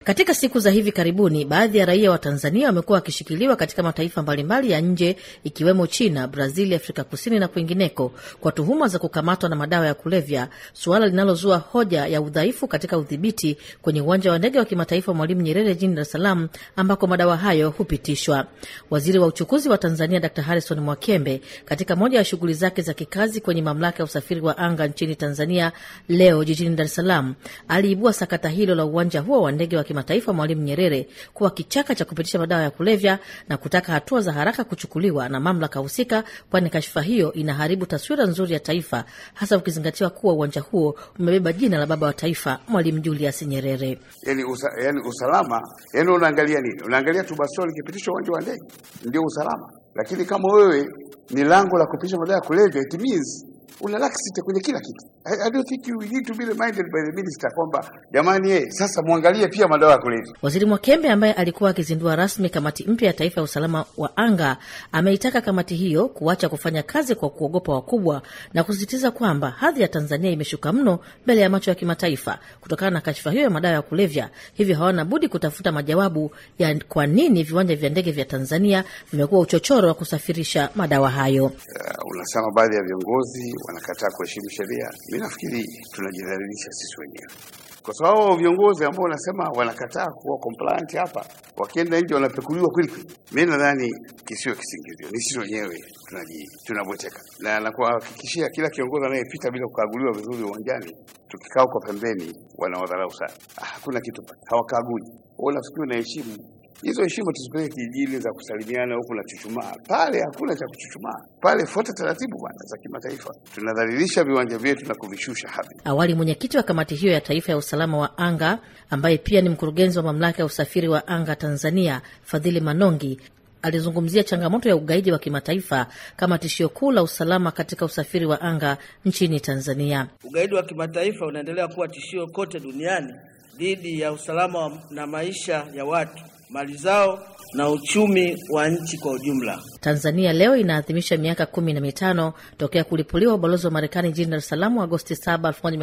Katika siku za hivi karibuni, baadhi ya raia wa Tanzania wamekuwa wakishikiliwa katika mataifa mbalimbali ya nje ikiwemo China, Brazil, Afrika Kusini na kwingineko kwa tuhuma za kukamatwa na madawa ya kulevya, suala linalozua hoja ya udhaifu katika udhibiti kwenye uwanja wa ndege wa kimataifa Mwalimu Nyerere jijini Dar es Salaam ambako madawa hayo hupitishwa. Waziri wa uchukuzi wa Tanzania Dr Harrison Mwakembe, katika moja ya shughuli zake za kikazi kwenye mamlaka ya usafiri wa anga nchini Tanzania leo jijini Dar es Salaam, aliibua sakata hilo la uwanja huo wa ndege wa kimataifa Mwalimu Nyerere kuwa kichaka cha kupitisha madawa ya kulevya na kutaka hatua za haraka kuchukuliwa na mamlaka husika, kwani kashfa hiyo inaharibu taswira nzuri ya taifa, hasa ukizingatiwa kuwa uwanja huo umebeba jina la baba wa taifa Mwalimu Julius Nyerere. Yani, usa, yani usalama yani unaangalia nini? Unaangalia tu basi likipitishwa uwanja wa ndege ndio usalama, lakini kama wewe ni lango la kupitisha madawa ya kulevya it means una laxity kwenye kila kitu. I, I don't think you need to be reminded by the minister kwamba jamani, ye, sasa mwangalie pia madawa ya kulevya. Waziri Mwakembe ambaye alikuwa akizindua rasmi kamati mpya ya taifa ya usalama wa anga ameitaka kamati hiyo kuacha kufanya kazi kwa kuogopa wakubwa na kusisitiza kwamba hadhi ya Tanzania imeshuka mno mbele ya macho ya kimataifa kutokana na kashfa hiyo ya madawa ya kulevya, hivyo hawana budi kutafuta majawabu ya kwa nini viwanja vya ndege vya Tanzania vimekuwa uchochoro wa kusafirisha madawa hayo. Uh, unasema baadhi ya viongozi wanakataa kuheshimu sheria. Mi nafikiri tunajidhalilisha sisi wenyewe, kwa sababu viongozi ambao wanasema wanakataa kuwa compliant hapa, wakienda nje wanapekuliwa kweli kweli. Mi nadhani kisiwe kisingizio, ni sisi wenyewe tunaji tunabweteka, na nakuhakikishia kila kiongozi anayepita bila kukaguliwa vizuri uwanjani, tukikaa huko pembeni, wanawadharau sana. Ah, hakuna kitu hawakagui. Wewe unafikiri unaheshimu hizo heshima tuzipeleke kijijini za kusalimiana huku na chuchumaa pale, hakuna cha kuchuchumaa pale. Fuata taratibu bwana za kimataifa. Tunadhalilisha viwanja vyetu na kuvishusha hadhi. Awali mwenyekiti wa kamati hiyo ya taifa ya usalama wa anga ambaye pia ni mkurugenzi wa mamlaka ya usafiri wa anga Tanzania, Fadhili Manongi alizungumzia changamoto ya ugaidi wa kimataifa kama tishio kuu la usalama katika usafiri wa anga nchini Tanzania. Ugaidi wa kimataifa unaendelea kuwa tishio kote duniani dhidi ya usalama na maisha ya watu mali zao na uchumi wa nchi kwa ujumla. Tanzania leo inaadhimisha miaka kumi na mitano tokea kulipuliwa ubalozi wa Marekani jijini Dar es Salaam Agosti 7,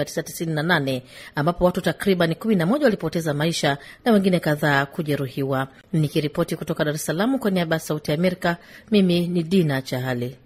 1998 ambapo watu takriban 11 walipoteza maisha na wengine kadhaa kujeruhiwa. Nikiripoti kutoka Dar es Salaam kwa niaba ya Sauti ya Amerika, mimi ni Dina Chahali.